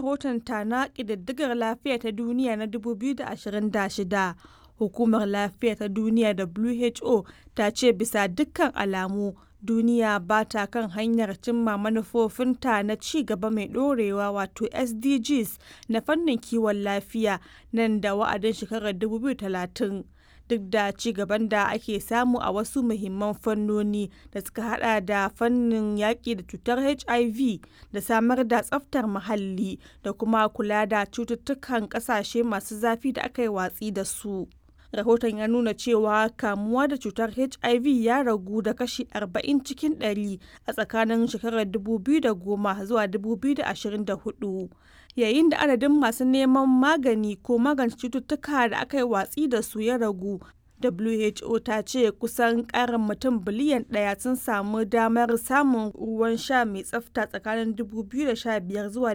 rahotonta na ƙididdigar lafiya ta duniya na 2026, Hukumar Lafiya ta Duniya (WHO) ta ce bisa dukkan alamu duniya ba ta kan hanyar cimma manufofinta na ci gaba mai ɗorewa wato SDGs na fannin kiwon lafiya nan da wa'adin shekarar 2030. Duk da ci gaban da ake samu a wasu muhimman fannoni da suka hada da fannin yaƙi da cutar HIV da samar da tsaftar muhalli da kuma kula da cututtukan ƙasashe masu zafi da aka yi watsi da su. Rahoton ya nuna cewa kamuwa da cutar HIV ya ragu da kashi 40 cikin 100 a tsakanin shekarar 2010 zuwa 2024, yayin da adadin masu neman magani ko magance cututtuka da aka yi watsi da su ya ragu. WHO ta ce kusan ƙarin mutum biliyan ɗaya sun samu damar samun ruwan sha mai tsafta tsakanin 2015 zuwa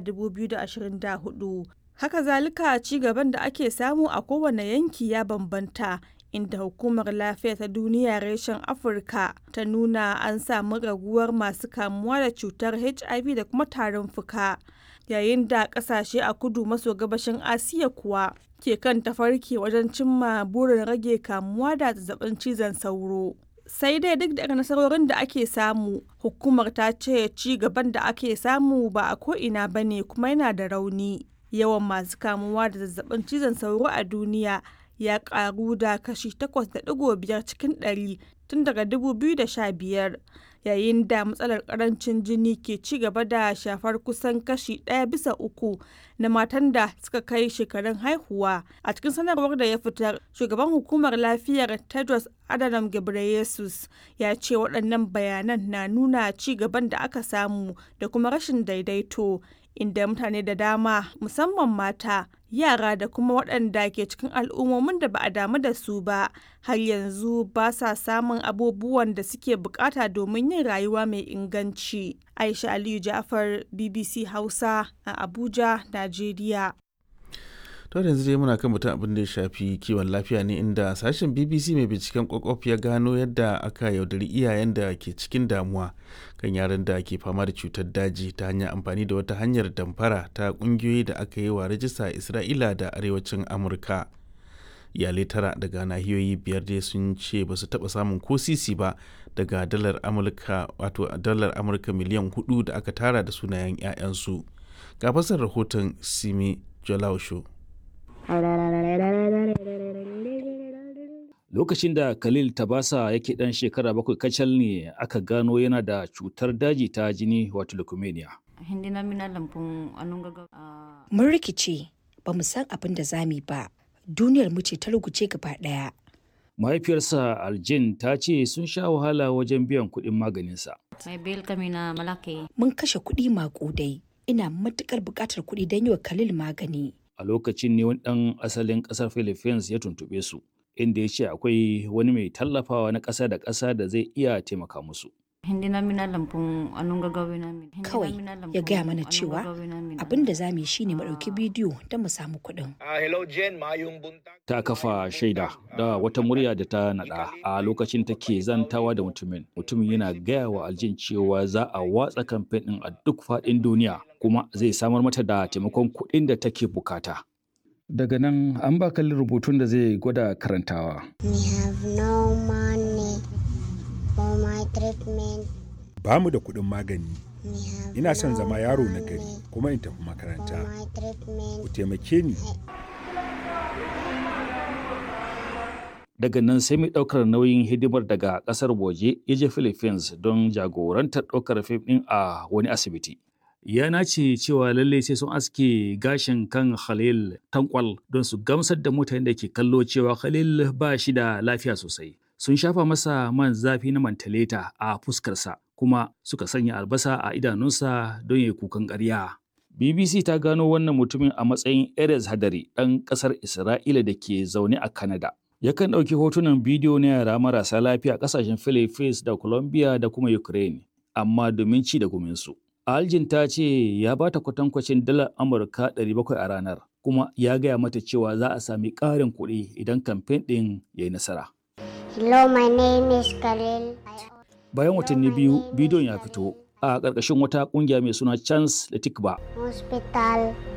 2024. Haka zalika ci gaban da ake samu a kowane yanki ya bambanta, inda Hukumar Lafiya ta Duniya reshen Afirka ta nuna an samu raguwar masu kamuwa da cutar HIV da kuma tarin fuka, yayin da ƙasashe a kudu maso gabashin Asiya kuwa ke kan tafarki wajen cimma burin rage kamuwa da zazzabin cizon sauro. Sai dai duk da nasarorin da ake samu, hukumar ta ce ci gaban da ake samu ba a ko'ina ba ne kuma yana da rauni. Yawan masu kamuwa da zazzabin cizon sauro a duniya ya karu da kashi 8.5 cikin ɗari tun daga 2015, yayin da matsalar karancin jini ke ci gaba da shafar kusan kashi ɗaya bisa uku na matan da suka kai shekarun haihuwa. A cikin sanarwar da ya fitar, shugaban hukumar lafiyar Tedros Adhanom Ghebreyesus ya ce waɗannan bayanan na nuna ci gaban da aka samu da kuma rashin daidaito. inda mutane da dama musamman mata yara da kuma waɗanda ke cikin al'ummomin da ba a damu da su ba har yanzu ba sa samun abubuwan da suke bukata domin yin rayuwa mai inganci aisha aliyu jafar bbc hausa a abuja najeriya to yanzu dai muna kan mutum abin da ya shafi kiwon lafiya ne inda sashen bbc mai binciken kwakwaf ya gano yadda aka yaudari iyayen da ke cikin damuwa kan yaran da ke fama da cutar daji ta hanyar amfani da wata hanyar damfara ta kungiyoyi da aka yi wa rajista a isra'ila da arewacin amurka iyalai tara daga nahiyoyi biyar dai sun ce ba su taba samun ko sisi ba daga dalar amurka wato dalar amurka miliyan hudu da aka tara da sunayen 'ya'yansu ga fasar rahoton simi jolausho Lokacin da Khalil Tabasa yake ɗan shekara bakwai kacal ne aka gano yana da cutar daji ta jini wato leukemia. Mun rikice ba mu san abin da zami ba, duniyar mu ce ta ruguce gaba ɗaya. Mahaifiyarsa Aljin ta ce sun sha wahala wajen biyan kuɗin maganinsa. Mun kashe kuɗi maƙudai, ina matuƙar buƙatar kuɗi don yi wa Khalil magani. A lokacin ne wani ɗan asalin ƙasar Philippines ya tuntuɓe su. inda ya ce akwai wani mai tallafawa na ƙasa da ƙasa da zai iya taimaka musu. Kawai ya gaya mana cewa abin da za mu yi shi ne mu ɗauki bidiyo don mu samu kuɗin. Ta kafa shaida da wata murya da ta naɗa a lokacin take zantawa da mutumin. Mutumin yana gaya wa aljin cewa za a watsa kamfen ɗin a duk faɗin duniya kuma zai samar mata da taimakon kuɗin da take bukata. Daga nan an ba kalli rubutun da zai gwada karantawa. Ba mu da kuɗin magani. Ina son zama yaro na gari kuma in tafi makaranta. Ku taimake ni. Daga nan sai mai ɗaukar nauyin hidimar daga ƙasar waje ya je Philippines don jagorantar ɗaukar fim ɗin a wani asibiti. ya nace cewa lalle sai sun aske gashin kan Khalil tankwal don su gamsar da mutanen da ke kallo cewa Khalil ba shi da lafiya sosai. Sun shafa masa man zafi na mantaleta a fuskarsa kuma suka sanya albasa a idanunsa don ya kukan ƙarya. BBC ta gano wannan mutumin a matsayin Erez Hadari ɗan ƙasar Isra'ila da ke zaune a Canada. Yakan ɗauki hotunan bidiyo na yara marasa lafiya ƙasashen Philippines da Colombia da kuma Ukraine, amma domin ci da guminsu. Aljin ta ce ya ba ta kwatankwacin dalar Amurka 700 a ranar, kuma ya gaya mata cewa za a sami ƙarin kuɗi idan kamfen ɗin ya yi nasara. Hello, my name is Khalil. Bayan watanni biyu, bidiyon ya fito a ƙarƙashin wata ƙungiya mai suna Chance da Tikba. Hospital